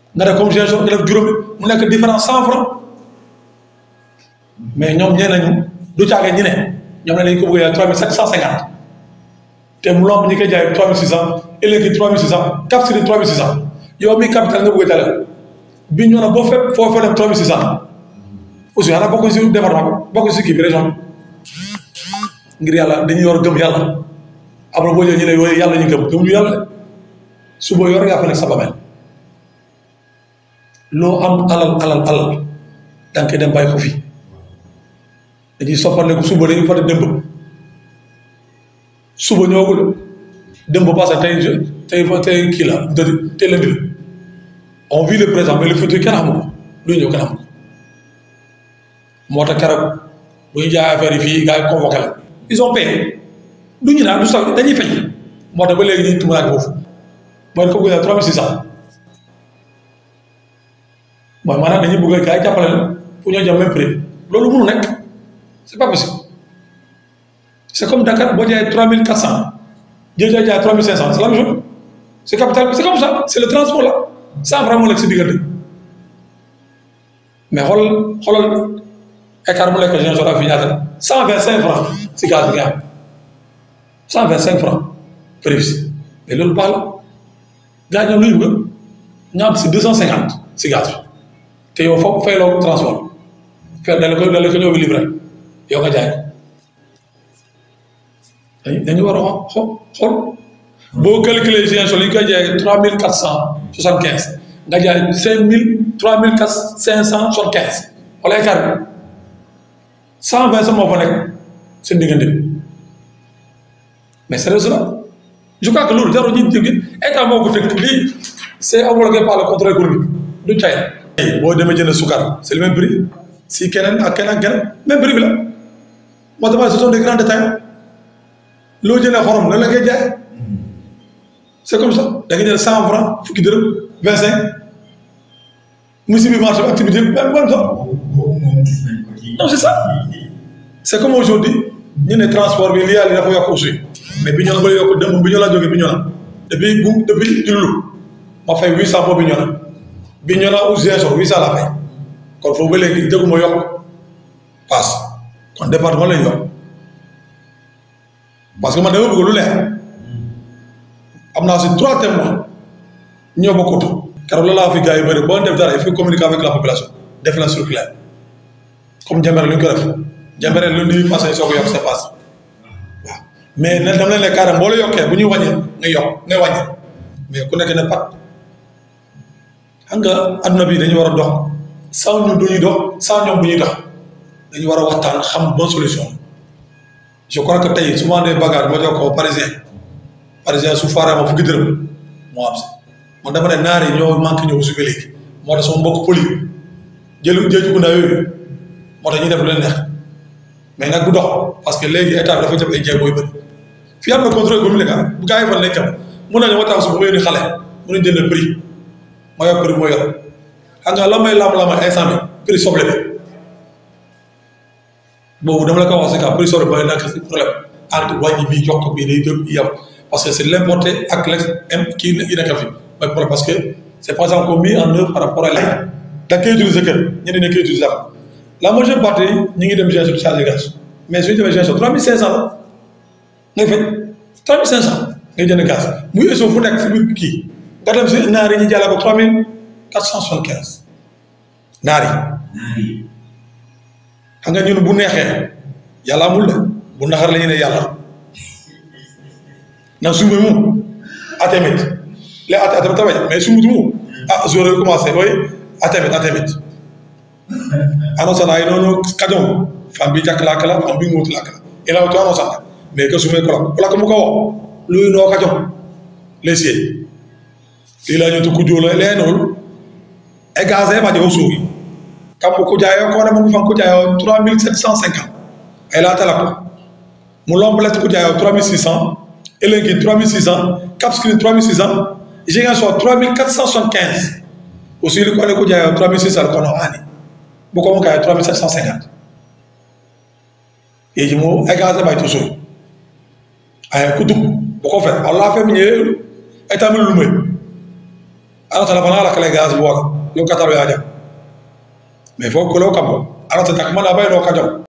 nga def comme gestion nga def juróomi mu nekk différence cent franc mais ñoom ñee nañu du caage ñi ne ñoom ne nañu ko bëgg a trois mille sept cent cinquante te mu lomb ñi koy jaay trois mille six cent élégi trois mille six cent cap siri trois mille six cent yow mi capital nga bëgg a jàllale bi ñu ne boo fépp foo fa dem trois mille six cent aussi xanaa bokk si département bi bokk si kii bi région bi ngir yàlla dañuy yor gëm yàlla après boo ñëwee ñu ne yooyu yàlla ñu gëm gëm ñu yàlla suba yor yaa fa nekk sa bameel loo am alal alal alal da nga koy dem bàyyi ko fi dañuy soppal ko suba dañuy fàtte dëmb suba ñëwagul dëmb passé tey tey tey kii la dë tey lundi la on vit le présent mais le futur kenn xamu ko luy ñëw kenn xamu ko moo tax keroog bu ñu jaay affaire yi fii gars yi convoqué la ils ont payé du ñu naan du sax dañuy fay moo tax ba léegi ñu tumuraat foofu mooy ko gën a trois mille six cent mooy maanaam dañuy bëgg a gars yi jàppale la pour ñoo jëm même prix loolu mënu nekk c' est pas possible c' est comme Dakar boo jaayee trois mille quatre cent jël jaay jaay trois mille cinq cent c' est la même chose c' est capital c' est comme ça c' est le transport là cent franc moo nekk si diggante mais xool xoolal écart mu nekk Ziguinchor ak fii ñaata cent vingt cinq franc si gaz bi nga am cent vingt cinq franc prévisi mais loolu baax la gars yi ñoom lu ñu bëgg ñu am si deux cent cinquante si gaz bi te yow foog fayloo transport fay dale ko dale ko ñëw bi livré yow nga jaay ko dañu war a xool xool boo calculer Ziguinchor li ñu koy jaayee trois mille quatre cent soixante quinze nga jaay cinq mille trois mille quatre cinq cent soixante quinze wala écart bi cent vingt sa moo fa nekk seen diggante bi mais sérieusement je crois que loolu jarul ñu jóge état moo ko tënk lii c' est homologué par le contrôle économique du cay boo demee jënd sukar c' est le même prix si keneen ak keneen ak keneen même prix bi la moo tax ce sont des grands détails loo jëndee xorom nan la koy jaay c' est comme ça da nga jël cent franc fukki dërëm vingt cinq musiba bi marché bi activité bi même même ça non c' est ça c' est comme aujourd'hui ñu ne transport bi lii yàlla dafa yokk aussi mais bi ñu la ba yokk dëmb bi ñu la jógee bi ñu la depuis bu depuis jullu ma fay huit cent boobu bi ñu la bi ñu la ou Ziguinchor huit cent la fay kon foofu ba léegi dëgguma yokk paas kon département lañ yokk parce que man dama bëgg lu leer am naa si trois témoins ñoo bokkut keroog la laa fi gars yi bëri boo def dara il faut communiquer avec la population def la circulaire comme Jambere lu ñu ko def Jambere lu nuy passé soo ko yokk c'est passe waaw mais ne dama leen ne carrément boo la yokkee bu ñuy wàññee nga yokk nga wàññi mais ku nekk ne pat xam nga adduna bi dañu war a dox sans ñu duñuy dox sans ñoom bu ñuy dox dañu war a waxtaan xam bonne solution je crois que tey souvent des bagarres ma jox ko parisien parisien su faaree ma fukki dërëm moo am si man dama ne naar yi ñoo manqué ñëw su léegi moo tax sama mbokk poli jëlu jëju gu ndaw yooyu moo tax ñu def lu leen neex mais nag du dox parce que léegi état bi dafa jëm ay jéego yu bëri fii am na contrôle économique bu gars yi fa nekkam mun nañu waxtaan su bu may ni xale mun nañu jënd prix ma yor prix moo yor xam nga la may lam-lama instant bi prix soble bi boobu dama la ko wax si ka prix soble bi mooy nekk si problème entre wàññi bi yokk bi day jóg yem parce que c' est l' importé ak l' kii yi nekkal fi mooy problème parce que c' est pas encore mis en œuvre par rapport à la da nga koy utiliser kër ñeneen ñi koy utiliser la majeure partie ñu ngi dem Ziguinchor chargé gaz mais suñu demee Ziguinchor trois mille cinq cent la ngay fay trois mille cinq cent ngay jënd gaz muy émission fu nekk si biir kii nga dem si naar yi ñu jàllale ko trois mille quatre cent soixante quinze naar yi xam nga ñun bu neexee yàlla amul de bu naxar la ñu ne yàlla ndax suñu moom atamit les at atamit tamit mais suñu moom ah jour commencé mooy atamit atamit anosana inono kajom fan bi jak lakala fan bi ngot lakala ila to anosana mais que sume ko la ko mu ko luy no kajom lesie ila ñu to kujolo lenol e gazé ma jo suugi kam ko jaayo ko na mo fan ko jaayo 3750 ay la tala ko mu lomble ko jaayo 3600 elengi 3600 capscreen 3600 jiga so 3475 aussi ko ne ko jaayo 3600 ko no ani bu ko kay 3750 yeji mo ay gaza bay toujours ay ku dug bu ko fe allah fe mi ñe état mi lu may alata fana ala kala gas bola yo kataro ya jam mais fo ko lo kam alata tak mana bay no kajam